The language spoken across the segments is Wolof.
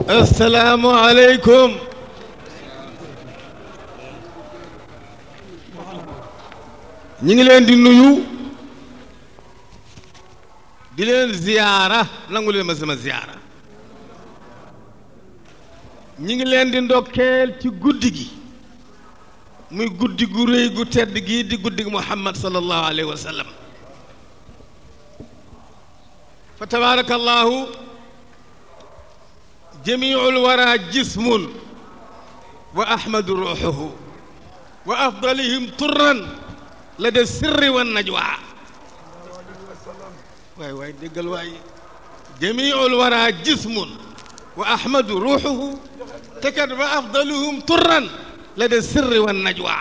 assalaamu aleykum ñi ngi leen di nuyu di leen ziyaara nangu leen ma sama ziyaara ñi ngi leen di ndokkeel ci guddi gi muy guddi gu réy gu tedd gi di guddi gi muhammad sallallahu alayhi wa sallam fa tabaarakallahu jamiul wara jismun wa ahmadu ruuxuhu wa afdalihim turran la de sirri wa najwa waay waay déggal waay jamiul wara jismun wa ahmadu ruuxuhu te kat wa afdaluhum turran la de sirri wa najwa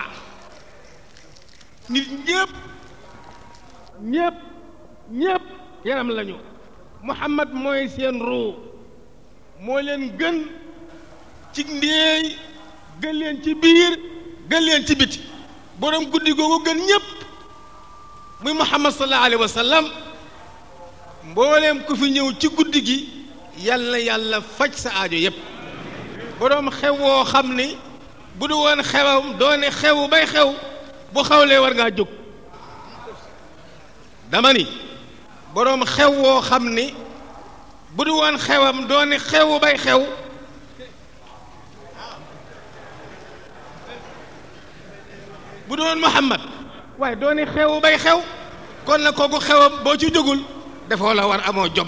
nit ñëpp ñëpp ñëpp yaram lañu muhammad mooy seen ruu moo leen gën ci ndéey gën leen ci biir gën leen ci biti boroom guddi googu gën ñépp muy muhammad sallallahu alayhi wa sallam mbooleem ku fi ñëw ci guddi gi yàlla na yàlla faj sa aajo yépp boroom xew woo xam ni bu du woon xewam doone xew bay xew bu xawlee war ngaa jóg dama ni boroom xew woo xam ni bu du woon xewam doone xew bay xew bu doon Muhammad waaye doone xew bay xew kon na kooku xewam boo ci jógul dafoo la war amoo jom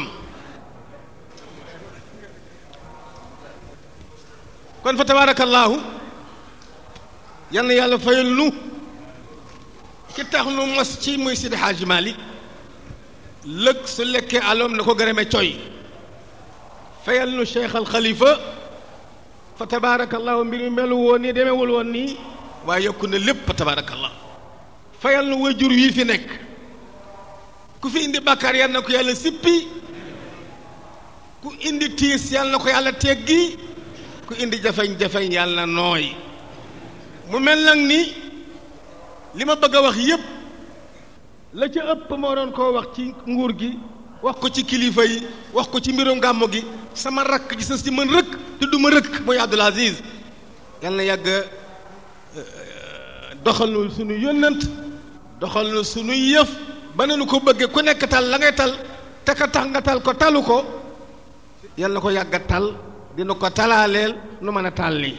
kon fa tabaarakallaahu yal na yàlla fayal nu ki tax nu mos ci muy Sidi Hadj Malick lëg su lekkee aloom na ko gërëme coy fayal nu Cheikh al Khalifa fa tabaarakallaahu mbir mi melu woon nii demewul woon nii waaye yokku na lépp fa tabaarakallah fayal nu wajur wii fi nekk ku fi indi bàkkaar yal na ko yàlla sippi ku indi tiis yal na ko yàlla teggi ku indi jafeñ-jafeñ yàlla na nooy mu mel nag ni li ma bëgg a wax yépp la ca ëpp moo doon koo wax ci nguur gi wax ko ci kilifa yi wax ko ci mbirum gàmmu gi sama rakk ji sës ci mën rëkk te du ma rëkk mooy Abdul Aziz yal na yàgg doxal nu suñu yónnant doxal nu suñu yëf ba ne nu ko bëggee ku nekk tal la ngay tal te ka tax nga tal ko talu ko yal na ko yàgg a tal dina ko talaaleel nu mën a tal lii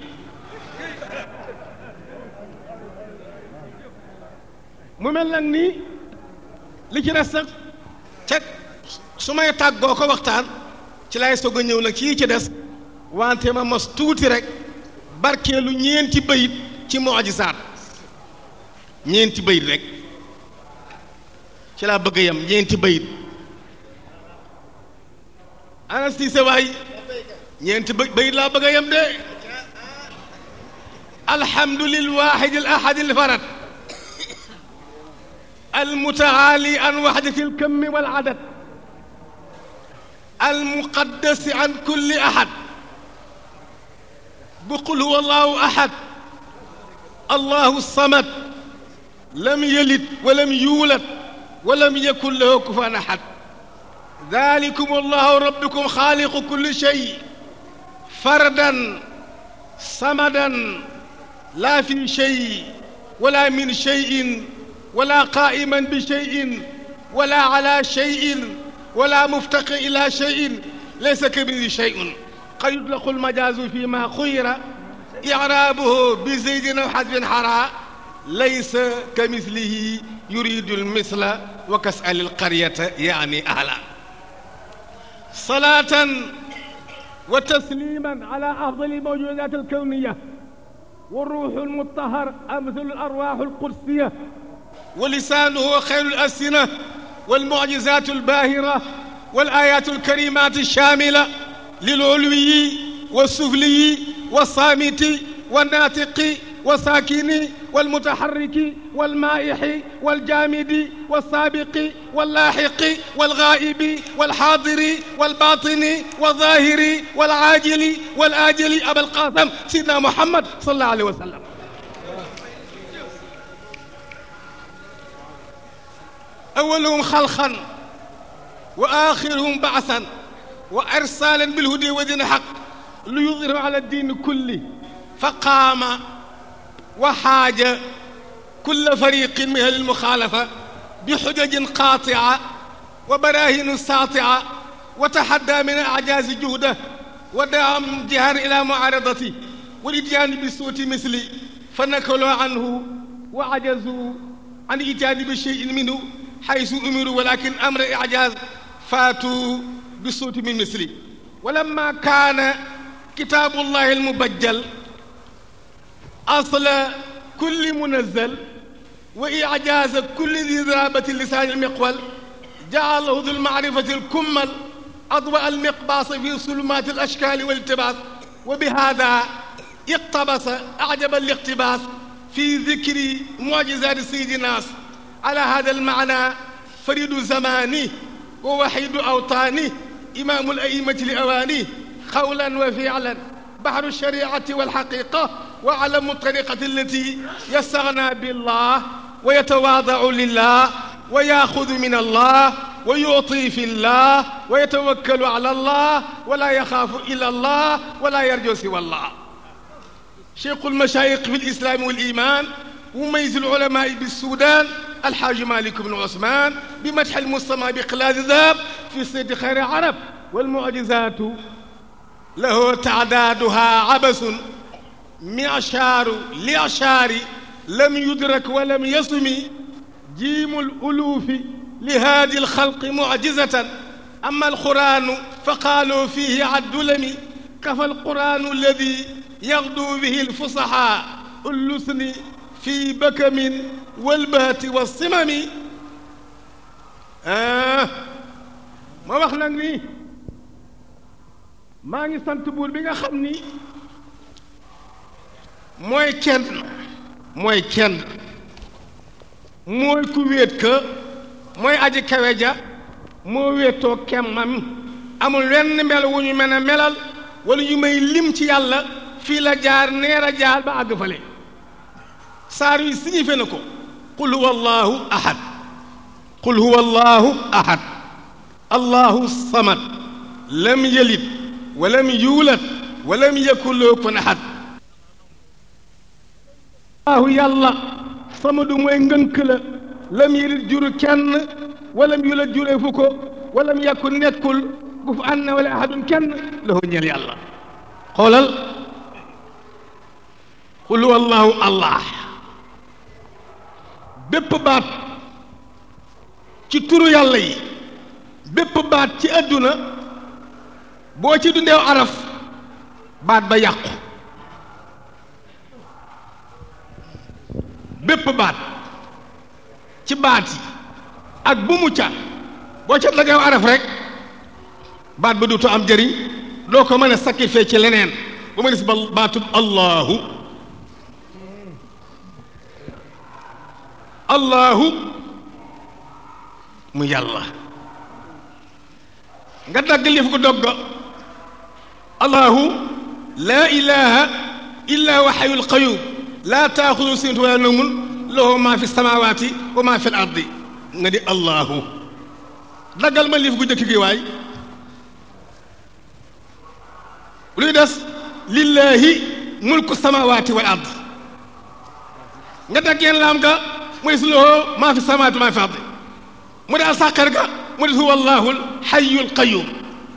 mu mel nag nii li ci des nag ca su may tàggoo ko waxtaan ci lay soog a ñëw nag ci ci des wante ma mos tuuti rek barkeelu ñeenti bayit ci mujisaat ñeenti bayit rek ci laa bëgg a yem ñeenti bayit ana siise waay ñeenti bayit laa bëgg a yem de alhamdu lil waahidi al ahadi al farad المتعالي عن وحدة الكم والعدد المقدس عن كل أحد بقل هو الله أحد الله الصمد لم يلد ولم يولد ولم يكن له كفوا أحد ذلكم الله ربكم خالق كل شيء فردا صمدا لا في شيء ولا من شيء ولا قائما بشيء ولا على شيء ولا مفتقر إلى شيء ليس كمثله شيء قد يطلق المجاز فيما خير إعرابه بزيد أو حذف حراء ليس كمثله يريد المثل وكسأل القرية يعني أهلا صلاة وتسليما على أفضل الموجودات الكونية والروح المطهر أمثل الأرواح القدسية ولسانه خير الألسنة والمعجزات الباهرة والآيات الكريمات الشاملة للعلوي والسفلي والصامت والناطق والساكن والمتحرك والمائح والجامد والسابق واللاحق والغائب والحاضر والباطن والظاهر والعاجل والآجل أبا القاسم سيدنا محمد صلى الله عليه وسلم أولهم خلقا وآخرهم بعثا وإرسالا بالهدى ودين حق ليظهر على الدين كله فقام وحاج كل فريق من أهل المخالفة بحجج قاطعة وبراهين ساطعة وتحدى من أعجاز جهده ودعا جهار إلى معارضته والإتيان بصوت مثلي فنكلوا عنه وعجزوا عن إتيان بشيء منه حيث أمروا ولكن أمر إعجاز فاتوا بصوت من مثلي ولما كان كتاب الله المبجل أصل كل منزل وإعجاز كل ذي ذرابة اللسان المقول جعله ذو المعرفة الكمل أضواء المقباس في ظلمات الأشكال والالتباس وبهذا اقتبس أعجب الاقتباس في ذكر معجزات سيد الناس على هذا المعنى فريد زمانه ووحيد أوطانه إمام الأئمة لأوانيه قولا وفعلا بحر الشريعة والحقيقة وعلم الطريقة التي يستغنى بالله ويتواضع لله ويأخذ من الله ويعطي في الله ويتوكل على الله ولا يخاف إلا الله ولا يرجو سوى الله شيخ المشايخ في الإسلام والإيمان مميز العلماء بالسودان الحاج مالك بن عثمان بمدح المصطفى بقلاد ذاب في سيد خير عرب والمعجزات له تعدادها عبث معشار لعشار لم يدرك ولم يصم جيم الألوف لهذه الخلق معجزة أما القرآن فقالوا فيه عد لم كفى القرآن الذي يغدو به الفصحاء اللسن في بكم والبهت والصمم آه ما wax nag ni maa ngi sant buur bi nga xam ni mooy kenn mooy kenn mooy ku wéet ka mooy aji kawe ja moo wéetoo kemmam amul wenn mel wu ñu mën a melal wala ñu may lim ci yàlla fii la jaar neer a jaar ba àgg fale saar yi signifié na ko qul huwa allahu ahad qul huwa allahu ahad allahu samad lam yalid walam yuulad walam yakun lahu kufuwan ahad allahu yàlla samadu mooy ngënk la lam yalid juru kenn walam yuulad juree fu ko walam yakun nekkul ku fu ànd na wala ahadun kenn lahu ñeel yàlla xoolal qul huwa allahu allah bépp baat ci turu yàlla yi bépp baat ci àdduna boo ci dundeew araf baat ba yàqu bépp baat ci baat yi ak bu mu ca boo ca dageew araf rek baat ba duutu am jëriñ doo ko mën a sacrifier ci leneen ba ma gis ba baatub allahu allahu mu yàlla nga dagg lif ko dogga allahu laa ilaha illa wa xayul qayum laa taaxudu sinatu wala nawmun lahu maa fi samawaati wa maa fi l ardi nga di allahu daggal ma lif gu jëkk gi waay luy des lillahi mulku samawaati wal ard nga daggeen laam ga mu des lahu maa fi samawaati wa maa fi ardi mu des sàqar ga mu des huwa allahu xayul qayum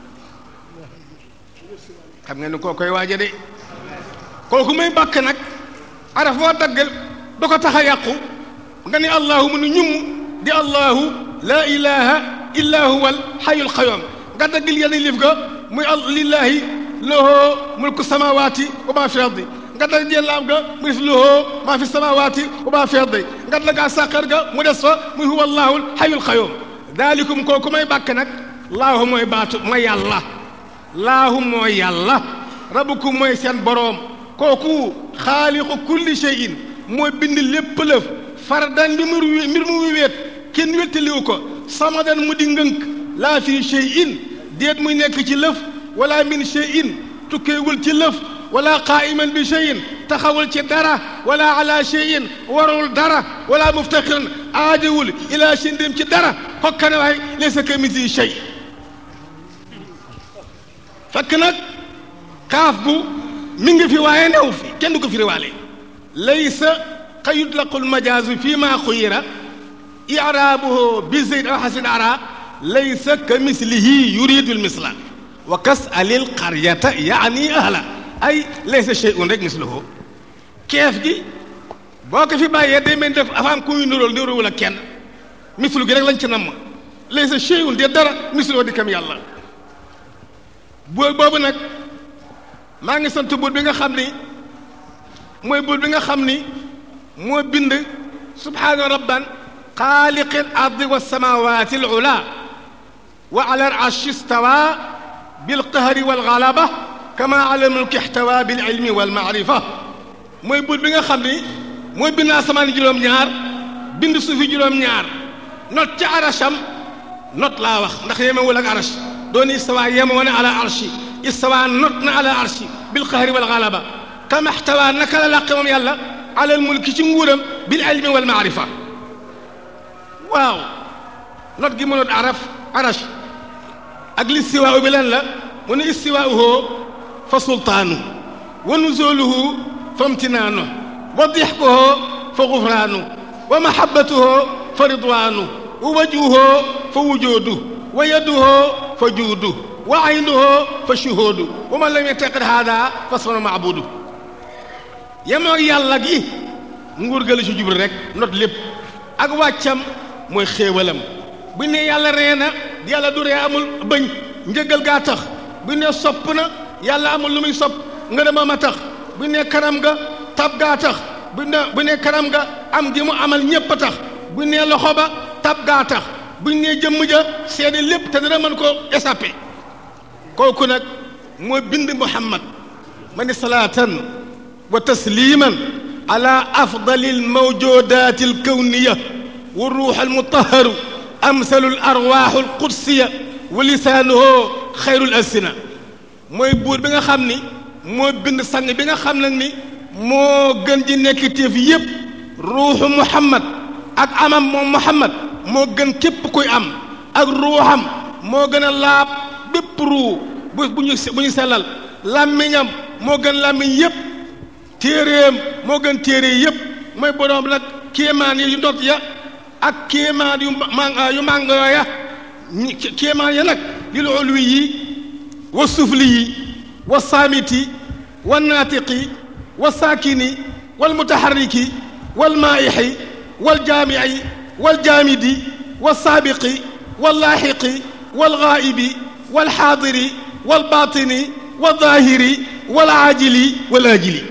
xam nga ni koo koy waaja de kooku may bàkk nag araf boo daggal da ko tax a yàqu nga ni allahu mu ni ñum di allahu laa ilaha illa huwa al xayul qayum nga daggal yenn lif ga muy lillahi lahu mulku samawaati wa maa fi ardi nga dagg jël laam ga mu des lahu maa fi samawaati wa maa fi ardi nga daggaa sàqar ga mu des fa muy huwa allahu al xayul qayum daalikum kooku may bàkk nag laahu mooy baatu mooy yàlla laahu mooy yàlla rabukum mooy seen boroom kooku xaaliqu kulli shay'in mooy bind lépp lëf fardan bi mu mbir mu wéet kenn wéttaliwu ko samadan mu di ngënk laa fi shay'in déet muy nekk ci lëf wala min shay'in tukkeewul ci lëf wala qaa'iman bi shay'in taxawul ci dara wala ala shay'in warul dara wala muftaxiran aajowul ila shindim ci dara xokkane waay laysa kamithlihi shay fekk nag kaaf bu mi ngi fi waaye new fi kenn du ko firiwaale laysa ka yutlaqu lmajaazu fi ma xuyira iraabuhu bi zeyd aw xasin ara laysa ka mislihi yuridu lmisla wa kas alil qaryata yaani ahla ay laysa sheyun rek misluhu keef gi boo ko fi bàyyee day mel def afaam ku ñu nuróol nuróowul ak kenn mislu gi rek lañ ci namm laysa sheyun de dara misluhu di kam yàlla boo boobu nag maa ngi sant buur bi nga xam ni mooy buur bi nga xam ni moo bind subhaana rabban xaaliqi al ardi wa samawati al ula wa ala al arshi stawa bil qahri wal galaba kama ala al mulki ihtawa bil ilmi wal maarifa mooy buur bi nga xam ni mooy bind asamaan juróom-ñaar bind suufi juróom-ñaar not ca arasham not laa wax ndax yemewul ak arash doon istawa yemoo na ala arshi istawa not na ala arshi bil qahri wal galaba kama ihtawa naka la làqe moom yàlla ala al mulki ci nguuram bil ilmi wal maarifa waaw not gi mënoon araf arash ak listiwaa bi lan la mu ne istiwaauhu fa sultaanu wa nuzuluhu fa imtinaanu wa dixkuhu fa gufraanu wa mahabbatuhu fa ridwaanu wa wajhuhu fa wujuudu wa yaduhu fa juudu wa aynuhu fa shuhuudu wa man lam yataqid haada fa sunu maabudu yemoo yàlla gi nguur ga la ci jublu rek not lépp ak wàccam mooy xéewalam bu ne yàlla ree na yàlla du ree amul bëñ njëgal gaa tax bu ne sopp na yàlla amul lu muy sopp ngërëmam a tax bu ne kanam nga tab gaa tax bu ne bu ne kanam nga am gi mu amal ñépp a tax bu ne loxo ba tab gaa tax bu ne jëmm ja seede lépp te dana mën ko échappé kooku nag mooy bind muhammad ma ni salaatan wa tasliman ala afdali almawjudat alkawniya wa ruux almutaharu amsalu alarwaaxu alqudsiya wa lisaanuhu xayru alsina mooy buur bi nga xam ni moo bind sang bi nga xam nag ni moo gën ji nekk téef yépp ruuxu muhammad ak amam moom muhammad moo gën képp kuy am ak ruuxam moo gën a laab bépp ruu bu bu ñu bu ñu sellal làmmiñam moo gën làmmiñ yépp téeréem moo gën téere yépp mooy boroom nag kéemaan yi yu ndot ya ak kéemaan yu ma yu màngo ya kéemaan ya nag lil ulwi yi wa sufli yi wa saamiti wa naatiqi wa saakini wal mutaharriki wal maayixi wal jaamici wal jaamidi wal saabiqi wal laaxiqi wal gaa'ibi wal xaadiri wal baatini wal zaahiri wal aajili wal aajili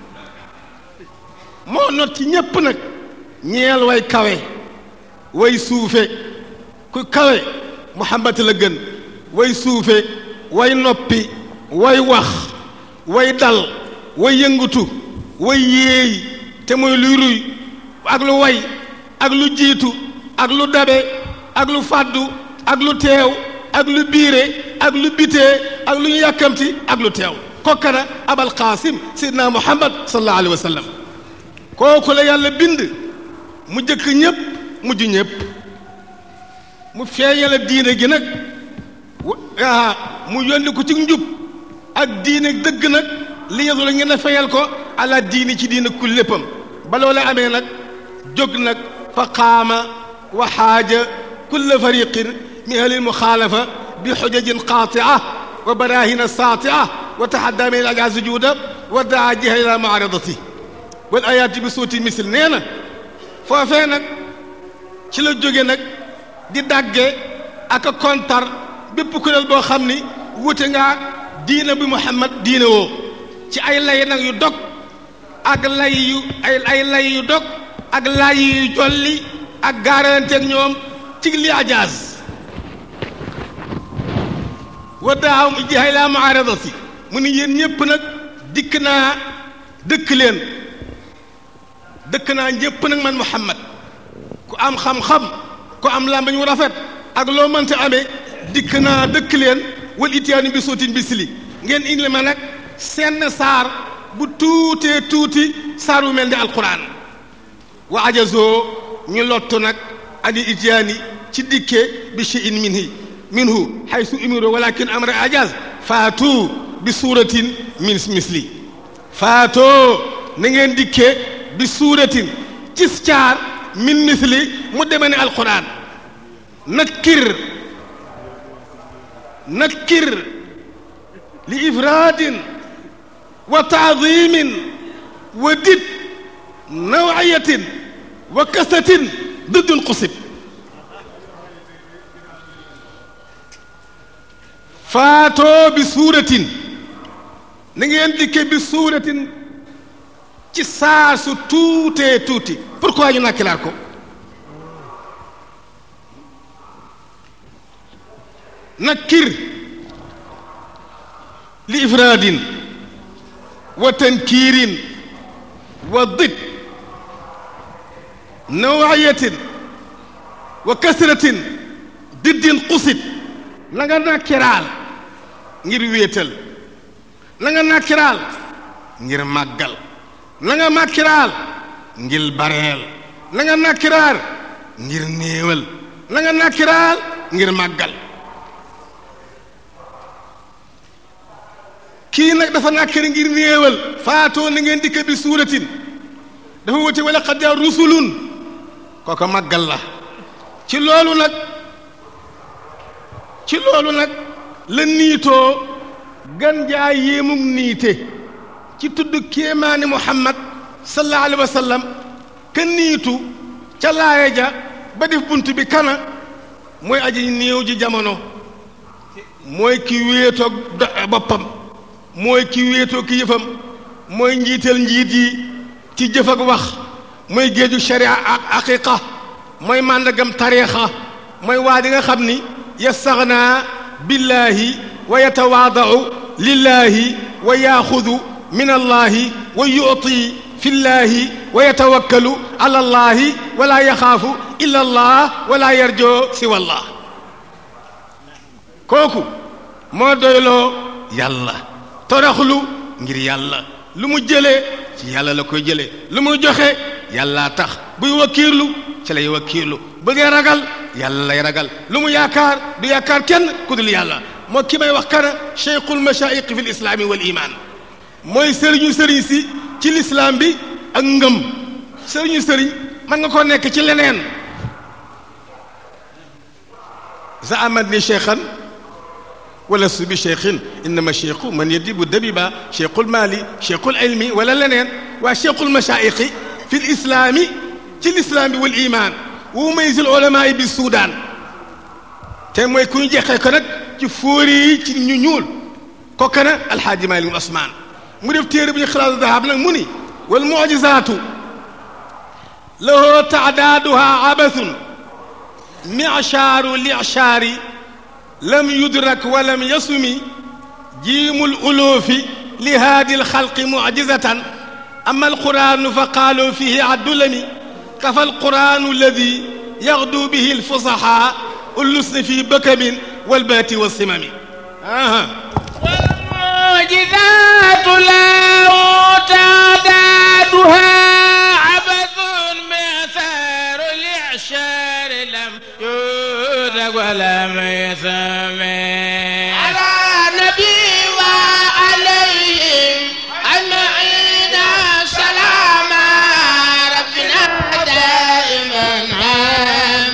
moo not ci ñépp nag ñeel way kawe way suufe ku kawe muhammad la gën way suufe way noppi way wax way dal way yëngutu way yéey te mooy luy ruy ak lu way ak lu jiitu ak lu dabe ak lu fàddu ak lu teew ak lu biire ak lu bitee ak lu ñu yàkkamti ak lu teew kokkana abal qaasim seydina muhammad sallallahu alayhi wa sallam kooku la yàlla bind mu jëkk ñépp mujj ñépp mu feeñala diine gi nag ah mu yónni ko ci njub ak diine dëgg nag li ñu la ngeen a fayal ko ala diini ci diine ku léppam ba loola amee nag jóg nag fa qaama wa xaaja kulla fariqin min ahli lmuxaalafa bi xujajin qaatia wa barahina saatia wa taxadda min al ajaz juuda wa daa jiha ila muaradati wal ayaati bi suuti misil nee na foofee nag ci la jóge nag di dàgge ak a kontar bépp kuréel boo xam ni wute ngaa diina bi muhammad diine woo ci ay lay nag yu dog ak lay yu ay ay lay yu dog ak lay yu jolli ak gaaranteeg ñoom ci li ajaaz wa daaw jihay laa muaradati mu ni yéen ñépp nag dikk naa dëkk leen dëkk naa ñépp nag man muhammad ku am xam-xam ku am làmbañ wu rafet ak loo mënta amee dikk naa dëkk leen wal itiyaanu bi sootin bisli ngeen indi ma nag senn saar bu tuutee tuuti saar bu mel ni alquran wa ajazoo ñu lottu nag ani itiyaani ci dikkee bi shay'in minhi minhu haysu umiru walakin amra ajaz faatu bi suuratin min misli faatoo na ngeen dikkee bi suuratin cis caar min misli mu deme ne alquran nakkir nakkir li ifraadin wa taadimin wa dit nawayatin wa kasatin diddul xusib faatoo bi suuratin na ngeen dikke bi suuratin ci saa su tuutee tuuti pourquoi ñu nakkilaat ko nakkir li ifraadin wa tankiirin wa did nawayatin wa kasratin diddin xusit la nga nakkiraal ngir wéetal la nga nakkiraal ngir màggal la nga nakkiraal ngir bareel la nga nakkiraal ngir néewal la nga nakkiraal ngir màggal kii nag dafa nakkari ngir néewal faatoo na ngeen dikk bi suuratin dafa wuti wala xad jaa rusulun kooka màggal la ci loolu nag ci loolu nag la niitoo gan jaa yéemug niite ci tudd kéemaani muhammad sallallahu alayhi wa sallam ka niitu ca laaya ja ba def bunt bi kana mooy aji néew ji jamono mooy ki wéetoog boppam mooy ki wéetoo ki yëfam mooy njiital njiit yi ci jëf ak wax mooy géeju sharia ak aqiqa mooy màndagam tariixa mooy waa di nga xam ni yastaxnaa billaahi wa yatawaadau lillaahi wa yaaxudu min allaahi wa yuti fi llaahi wa yatawakkalu ala allaahi wala yaxaafu illa allah wala yarjoo siwa allah kooku moo doyloo yàlla toraxlu ngir yàlla lu mu jëlee ci yàlla la koy jëlee lu muy joxe yàllaa tax buy wakkiirlu ci lay wakkiirlu bu dee ragal yàlla lay ragal lu mu yaakaar du yaakaar kenn ku dul yàlla moo ki may wax kana cheikhul machaïq fi lislaami wal iman mooy sëriñu sëriñ si ci lislaam bi ak ngëm sëriñu sëriñ man nga ko nekk ci leneen zaamat ni cheikhan wala su bi cheikhin innama cheikhu man yadibu dabiba cheikhul mali cheikhul ilmi wala leneen waa cheikhul machaïqi fi lislaami ci lislaam bi wal iman wu maysil ulama yi bi Soudan te mooy ku ñu jeexee ko nag ci fóori yi ci ñu ñuul kooka na alxaaji Maalik Usmaan mu def téere bu ñu xalaatu dahab nag mu ni wal mujizaatu lahu taadaaduha abathun michaaru lichaari lam yudrak wa lam yasumi jiimul uloofi li haadi alxalqi mujizatan ama alquraanu fa qaalu fihi addulami kafa alquraanu alladi yaxdu bihi alfusaxaa ullusni fi bëkkamin walbaati wasimami والمعجزات لا تعدادها عبث معثار الإعشار لم يدرك ولم يسمع على نبي وعليهم أجمعين سلام ربنا دائما عام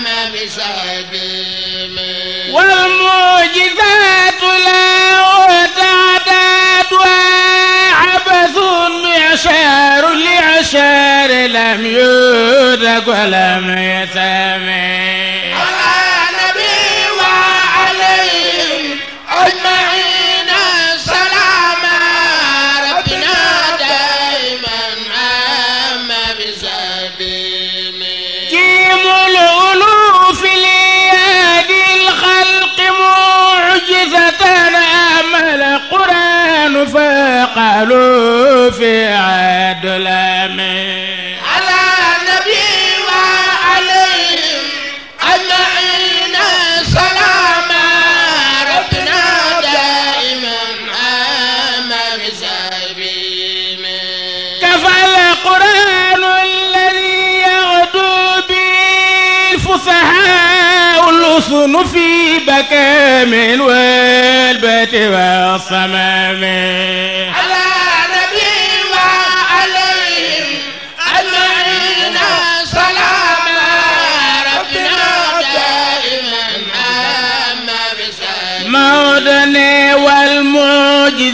بسبيل والمعجزات لا تعدادها عبث معشار لعشار لم يدرك ولم يسمع على نبي وعليهم أجمعين سلام ربنا دائما عام بسبيل جيم الألوف ليادي الخلق معجزة أمل القرآن فقالوا في عاد الأمين على النبي وعليهم أجمعين سلام ربنا دائما عام بسبيل كفى القرآن الذي يغدو به الفصحاء الأصن في بكام والبيت والصمام على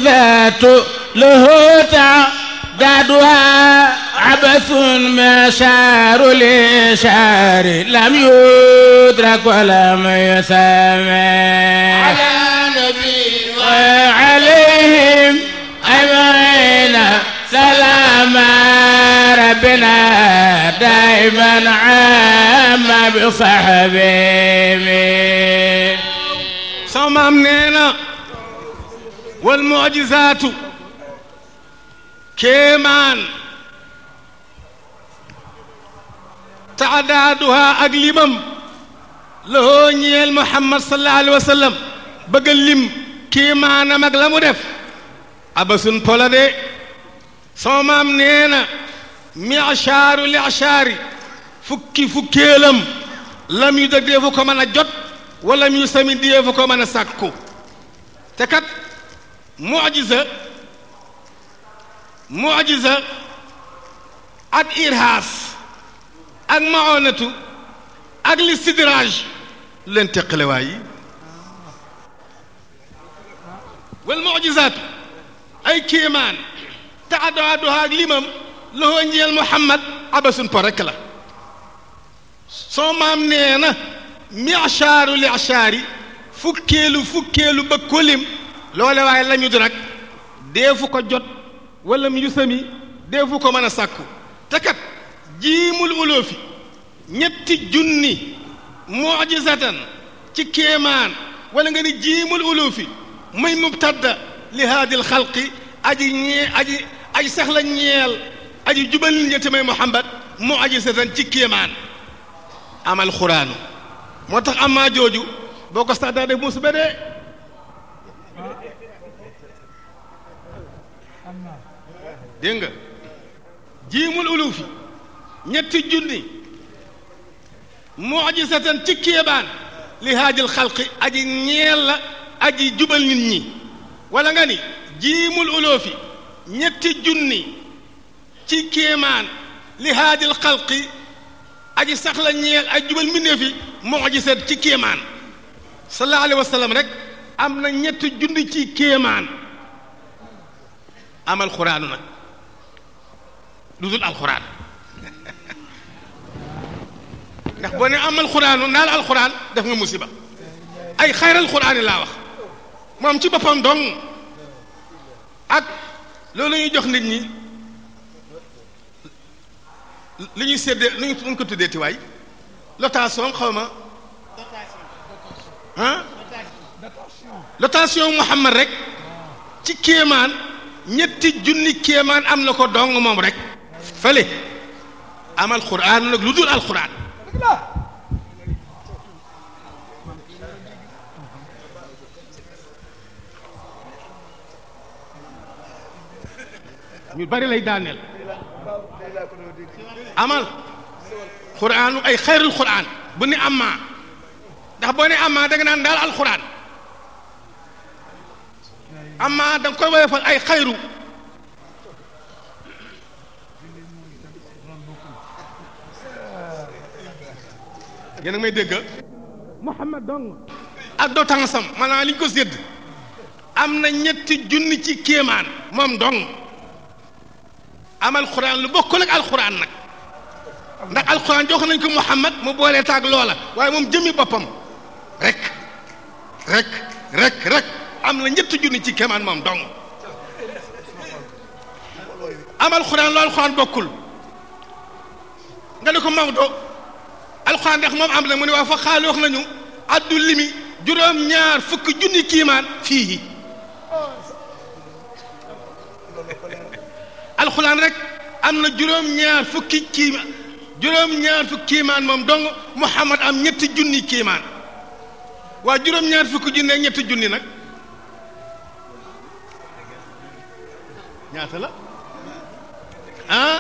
والمعجزات له تعدادها عبث مشار لشار لم يدرك ولم يسمع على نبي وعليهم أجمعين سلام ربنا دائما عام بصحبه sama maam nee na wal mujizaatu kéemaan taadaaduha ak limam lahoo ñeel muhammad sallallahu alayhi wa sallam bëgg a lim kéemaanam ak la mu def abasun pola de sama maam nee na michaaru lichaari fukki fukkeelam lam yu dëg deefu ko mën a jot wala mu sami deefu ko mën a sàkku te kat mujiza mujiza ak irhaas ak maonatu ak listidraaj lu leen teqale waay yi wal mujizaatu ay kéemaan taadaaduha ak limam loxoo njeel muhammad abasun po rekk la soo maam nee na michaaru lichaari fukkeelu fukkeelu ba kolim loole waaye la ñu du nag deefu ko jot wala mu yusami deefu ko mën a sàkku te kat jiimul uloofi ñetti junni mujizatan ci kéemaan wala nga ni jiimul uloofi muy mubtadda li haadil xalqi aji ñee aji aji sax la ñeel aji jubal nit ñi te may muhammad mujizatan ci kéemaan amal xuraanu moo tax amaa jooju boo ko sax daa def musiba de dégg nga jiimul ulufi ñetti junni mujisatan ci kéebaan li haajil xalqi aji ñeel la aji jubal nit ñi wala nga ni jiimul ulufi ñetti junni ci kéemaan li haajil xalqi aji sax la ñeel ay jubal mbindéef yi mujisat ci kéemaan sallallahu alayhi wa sallam rek am na ñetti junni ci kéemaan amal xuraanu nag lu dul alxuraan ndax boo ne amal xuraanu naal alxuraan def nga musiba ay xayral xuraan yi laa wax moom ci boppam dong ak loolu ñuy jox nit ñi li ñuy séddee lu ñu ko tuddee tiwaay lotation xaw ma ah lotation Muhammad rek ci kéemaan ñetti junni kéemaan am na ko dong moom rek fële amal quraan nag lu dul alquran ñu bari lay daaneel amal quraanu ay xayrul quraan bu ni amaa ndax boo ne amaa da nga naan daal alquran amaa da nga koy woyofal ay xayru yéen a may dégg Muhammad dong ak doo tansam maanaam li ñu ko sédd am na ñetti junni ci kéemaan moom dong amal xuraan lu bokkul ak alxuraan nag ndax alxuraan jox nañ ko Muhammad mu boolee taag loola waaye moom jëmmi boppam rek rek rek rek am na ñetti junni ci kéemaan moom dong amal xuraan lu alxuraan bokkul nga ne ko Maodo alxuraan ndax moom am na mu ne waa fa xaali wax nañu addu limi juróom ñaar fukki junni kiimaan fii alxuraan rek am na juróom ñaar fukki kiimaan juróom ñaar fukki kiimaan moom dong Muhammad am ñetti junni kiimaan waa juróom ñaar fukki junni ak ñetti junni nag ñaata la ah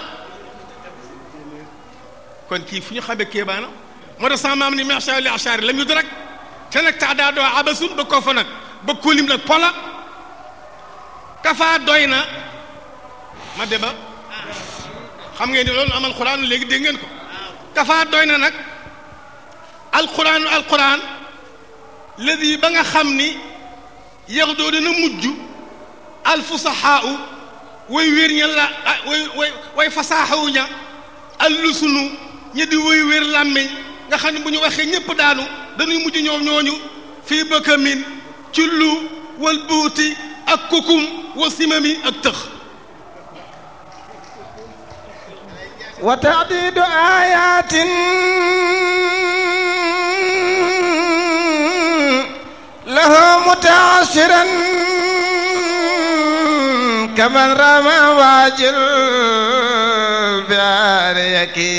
kon kii fu ñu xamee kéemaana moo tax sama maam ni macha allah achaari lam yu rek te nag tax daa doo abasun ba koo fa nag ba kóolim nag pola kafaa doy na ma deba xam ngeen ni loolu amal xuraan léegi dégg ngeen ko kafaa doy na nag alxuraanu alxuraan ladi ba nga xam ni yax doo dana mujj alfusahaau way wér ña la way way way fasaaxawu ña allusunu ñi di way wér làmmiñ nga xam ne bu ñu waxee ñépp daanu dañuy mujj ñoom ñooñu fii bëkkamin ci lu wal buuti ak kukum wa simami ak tëx wa taadidu ayatin lahu mutaasiran kaman rama waajil biariyaki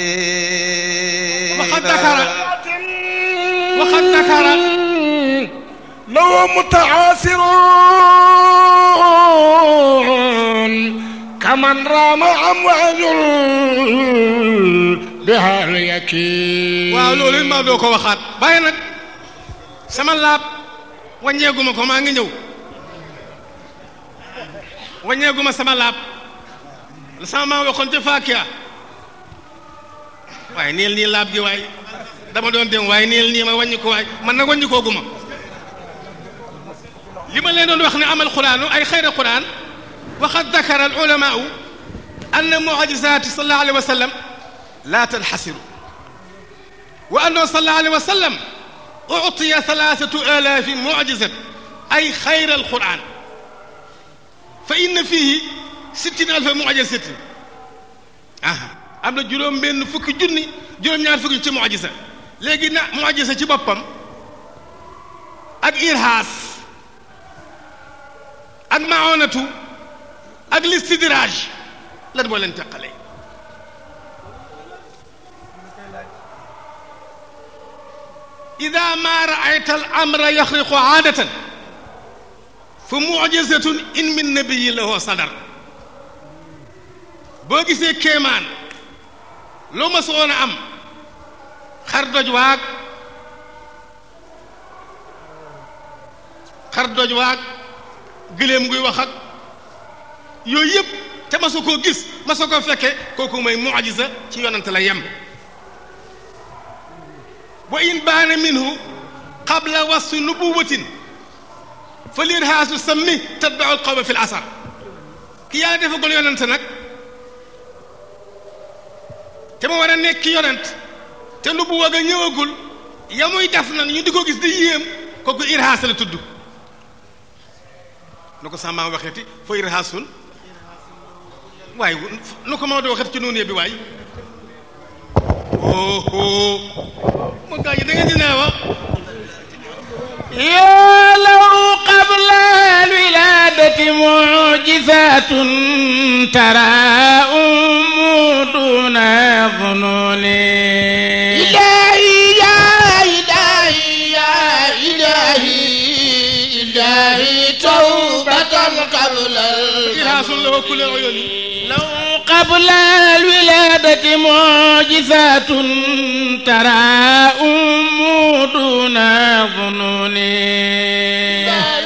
waxad dakara waxad dakara لو متعاسر كمن رام أمواج بها اليكين waaw loolu it maa doo ko waxaat bàyyi nag sama laab wàññeeguma ko maa ngi ñëw wàññeeguma sama laab la sama maa waxoon ca Faakiya waaye niil nii laab gi waay dama doon dem waaye niil nii ma wàññi ko waay man nag wàññi kooguma li ma leen doon wax ne amal quraanu ay xayra quraan waxad dakara al ulamaau anna mucjisaati sallallahu alayhi wa sallam laa tanxasiru wa annahu sallallahu alayhi wa sallam uctiya thalathatu alaafi mucjizat ay xayra al quraan fa inna fiihi sittina alfa mucjisatin aha am na juróom benn fukki junni juróom-ñaar fukki ci mucjisa léegi na mucjisa ci boppam ak irhaas ak maonatu ak listidraaj lan moo leen teqale ida ma raayta al amra yaxriqu aadatan fa mujizatun in min nabiyi lahu sadar boo gisee kéemaan loo ma soon a am xar doj waag xar doj waag gëléem nguy wax ak yooyu yëpp te ma soo koo gis ma soo koo fekke kooku mooy mucjisa ci yonante la yem wa in baana minhu qabla wasfi nubuwatin fa lirhaasu sammi tatbau alqawma fi l asar ki yàlla defagul yonante nag te ma war a nekk yonent te nubuwa ga ñëwagul ya muy def nag ñu di ko gis di yéem kooku irhaas la tudd nu ko sama waxeeti fa irhaasun waaye nu ko Maodo waxeeti ci noonu bi waay oh ma gaa yi da ngeen di naawa يا لو قبل الولادة معجزات ترى أم دون ظنون إلهي يا إلهي يا إلهي إلهي توبة قبل irhaasun la wa kulli uyuni لو قبل الولادة معجزات ترى أم دون ظنون يا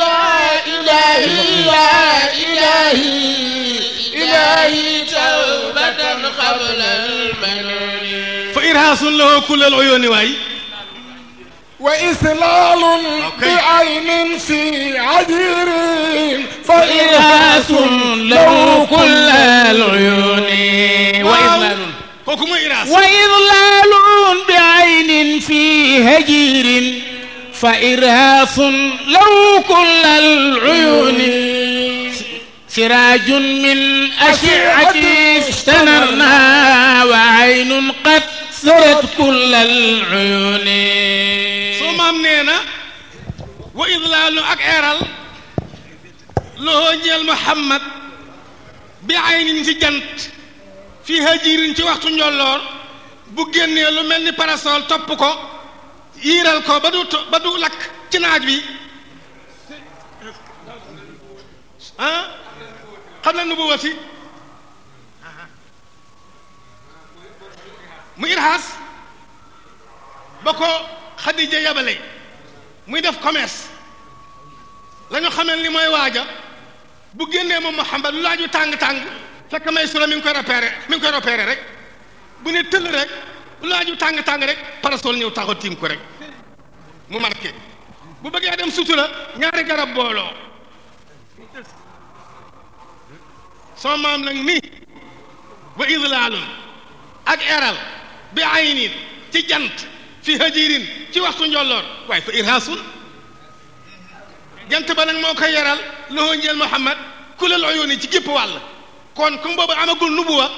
إلهي يا إلهي إلهي توبة قبل المنون fa irhaasun la wa kulli uyuni waay وإسلال بعين في عذير فإرهاس له كل العيون وإذلال kooku mooy irhaas وإضلال بعين في هجير فإرهاص له كل العيون سراج من أشعة استنرنا وعين قد سرت كل العيون soo maam nee na wa idlaalu ak eeral loo ñeel Muhammad bi aynin ci jant fii hajirin ci waxtu njolloor bu génnee lu mel ni parasol topp ko yiiral ko ba du to- ba du lakk ci naaj wi ah xam na nu bu wati mu irhaas ba ko Xadija yabale muy def commerce la ñu xamel ni mooy waaja bu génnee moom Muhammad lu laaju tàng-tàng fekk may sura mi ngi koy repéré mi ngi koy repéré rek bu ne tëll rek lu laaju tàng-tàng rek parasol ñëw taxaw tiim ko rek mu marqué bu bëggee dem sutura ñaari garab booloo sama maam nag ni wa idlaalun ak eral bi aynin ci jant fi hajirin ci waxtu njolloor waaye fa irhaasun jant ba nag moo koy yaral loxo njeel Muhammad kulal uyuuni ci gépp wàll kon comme boobu amagul nubuwa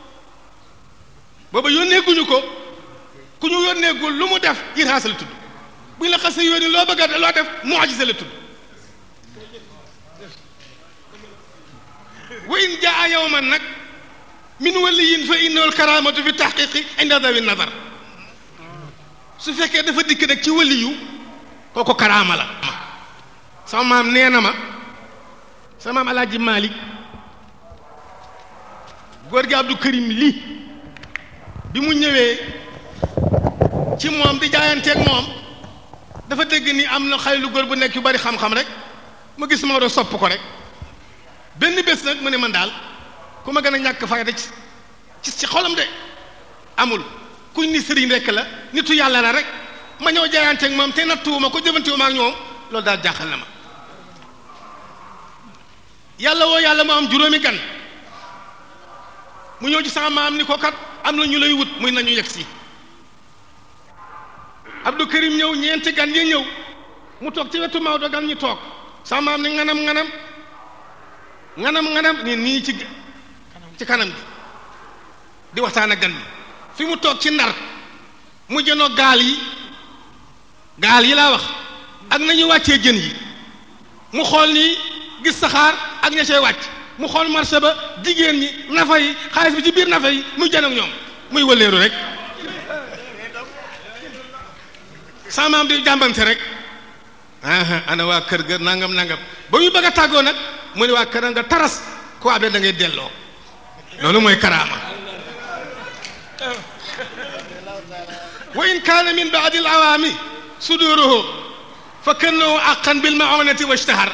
boobu yónneeguñu ko ku ñu yónneegul lu mu def irhaas la tudd bu ñu la xasee yónni loo bëgg a loo def mu'jiza la tudd wa in jaa yawman nag min waliyin fa innahu alkaramatu fi tahqiqi inda dawi nazar su fekkee dafa dikk nag ci waliyu kooku karaama la sama maam nee na ma sama maam alaaji Malik góor gi Abdou Karim lii bi mu ñëwee ci moom di jaayanteeg moom dafa dégg ni am na xale lu góor bu nekk yu bari xam-xam rek ma gis Maodo sopp ko rek benn bés nag mu ne man daal ku ma gën a ñàkk fayda ci ci xolam de amul kuñ ni sëriñ rek la nitu yàlla la rek ma ñëw jaayanteeg moom te nattuwuma ko jëfantiwuma ak ñoom loolu daal jaaxal na ma yàlla woo yàlla mu am juróomi gan mu ñëw ci sama maam ni ko kat am na ñu lay wut muy nañu yegg si Abdou Karim ñëw ñeenti gan yi ñëw mu toog ci wetu Maodo gan ñu toog sama maam ni nganam nganam nganam nganam ni nii ci ci kanam gi di waxtaan ak gan bi fi mu toog ci ndar mu jënoo gaal yi gaal yi laa wax ak nañu wàccee jën yi mu xool nii gis saxaar ak ña cay wàcc mu xool marché ba jigéen ñi nafa yi xaalis bi ci biir nafa yi muy jën ak ñoom muy wëleeru rek sama maam di jàmbante rek aha ana waa kër ga nangam nangam ba muy bëgg a tàggoo nag mu ne waa kër nga taras ku abee da ngay delloo loolu mooy karaama wa in kaana min baadi al awaami suduruhu fa kannahu aqan bil maonati wa ishtahar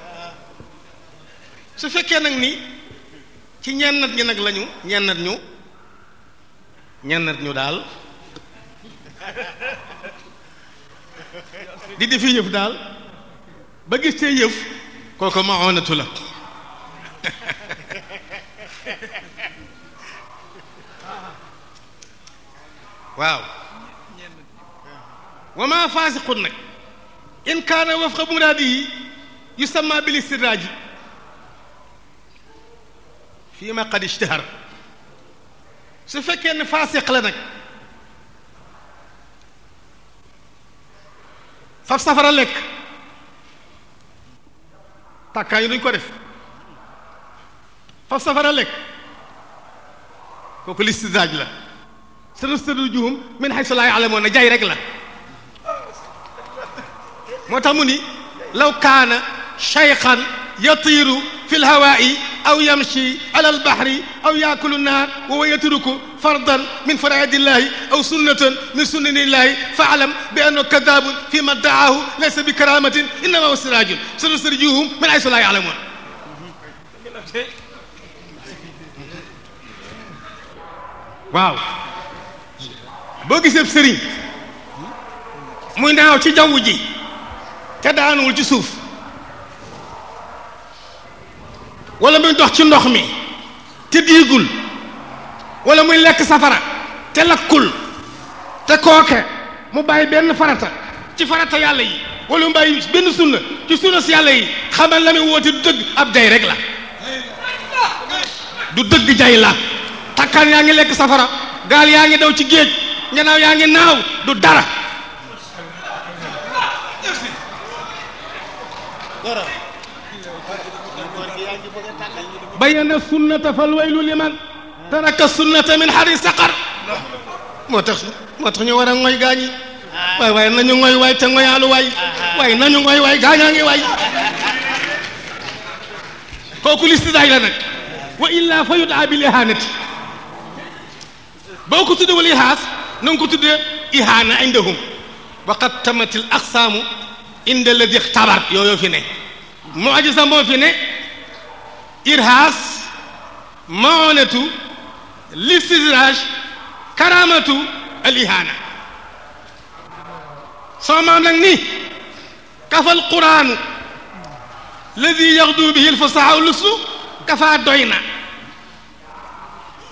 su fekkee nag ni ci ñennat ñi nag lañu ñennat ñu ñennat ñu daal di defi yëf daal ba gis te yëf kooku maonatu la waaw wa ma faasiqun nag in kaana wafqa muraadihi yusamma bil istidraaji fii ma qad ishtahar su fekkee ne faasiq la nag faf safara lekk tàkkaa yi duñ ko def faf safara lekk kooku listidraaj la sanastadrijuhum min haysu laa ya'lamuun jay rek la moo tax mu ni law kaana shaykhan yatiiru fi lhawaa'i aw yamshi ala albahri aw yaakulu naar wa huwa yatruku fardan min faraa'idi llahi aw sunnatan min sunani llahi fa'lam bi annahu kaddaabun fi ma dda'aahu laysa bi karaamatin innamaa huwa siraajun sanastadrijuhum min haysu laa ya'lamuun waaw boo gisee sëriñ muy naaw ci jaww ji te daanuwul ci suuf wala muy dox ci ndox mi te diigul wala muy lekk safara te lakkul te kooke mu bàyyi benn farata ci farata yàlla yi wala mu bàyyi benn sunna ci sunna si yàlla yi xamal la muy woote du dëgg ab jay rek la du dëgg jay la takkaan yaa ngi lekk safara gaal yaa ngi daw ci géej ngenaaw yaa ngi naaw du dara bayyana sunnata fal waylu liman taraka sunnata min xari saqar moo tax moo tax ñu war a ngoy gaañi waay waaye nañu ngoy waay te ngoyaalu waay waaye nañu ngoy waay gaañaa ngi waay kooku listidaay la nag wa illa fa yudaa bil ihanati boo ko tuddee wal ihaas na nga ko tuddee ihaana indahum wa qad tamat al aqsaamu inda alladi ixtabar yooyu fi ne mu'jiza moo fi ne irhaas maonatu listidraaj karamatu al ihaana soo maam nag ni kafa al quraanu alladi yaxdu bihi al fasaha lusu kafa doy na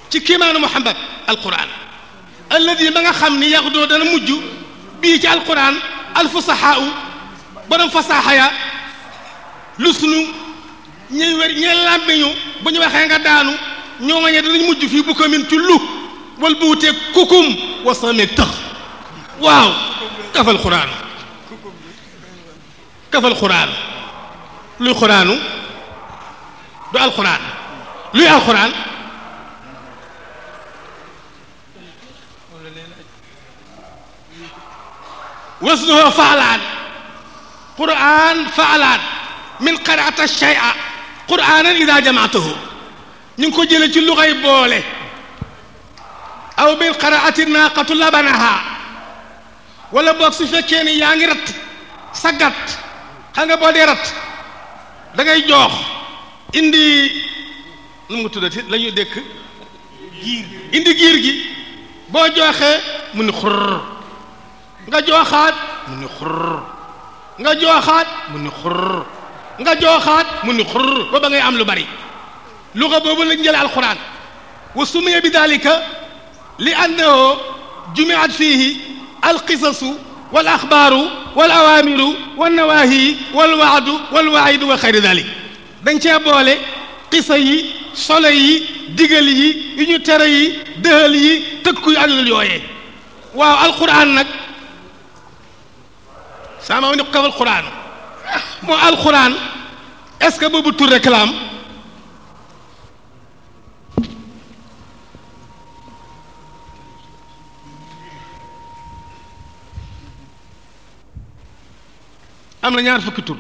ci kiimaanu muhammad alquran alladi ba nga xam ni yaxdoo dana mujj bii ci alquran alfusahaau borom fasaaxa ya lu sunu ñuy wér ñee làmmiñu bu ñu waxee nga daanu ñoo ma ñe danañ mujj fii bu ko min ci lu wal bu wutee kukum wasameeg tëx waaw kafal xuraanu kafal xuraanu luy xuraanu du alxuraan luy alxuraan wasnuhu faalaan quraan faalaan min qaraata shay'a quraanan ida jamaatahu ñu ngi ko jële ci luxay boole aw min qaraati naaqatu labanaha wala boog su fekkee ni yaa ngi rat sa gàtt xam nga boo dee rat da ngay joox indi nu mu tuddati la ñuy dékk giir indi giir gi boo jooxee mu ni xurr nga jooxaat mu ni xurr nga jooxaat mu ni xurr nga jooxaat mu ni xurr ba ba ngay am lu bari luga boobu lañ jële alquran wa sumiya bi dalika li annahu jumiat fihi alqisasu wal axbaaru wal awaamiru wal nawaahi wal waadu wal waidu wa xayri dalik dañ cee boole qisa yi solo yi digal yi yu ñu tere yi dëhal yi tëkku yu adul yooyee waaw alquran nag sama ni ko kaf alquran moo alquran est ce que boobu tur réclame am na ñaar fukki tur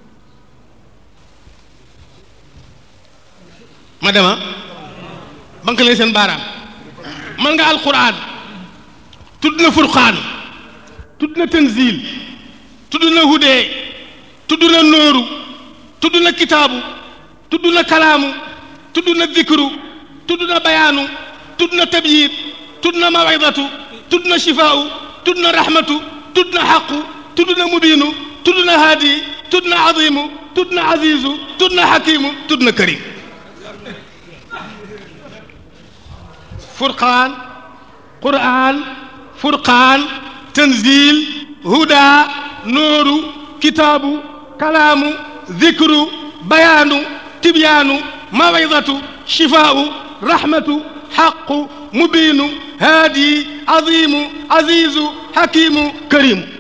ma dema banque leen seen baaraam man nga alquran tudd na furqaan tudd na tanzil tudd na hudee tudd na nooru tudd na kitaabu tudd na kalaamu tudd na dikru tudd na bayaanu tudd na tabyiid tudd na mawidatu tudd na shifaau tudd na rahmatu tudd na xaqu tudd na mubiinu tudd na haadi tudd na azimu tudd na azizu tudd na xakimu tudd na karim furqaan quraan furqaan tanzil huda nooru kitaabu kalaamu dikru bayaanu tibyaanu mawidatu shifaau rahmatu xaqu mubiinu haadi azimu azizu xakimu karimu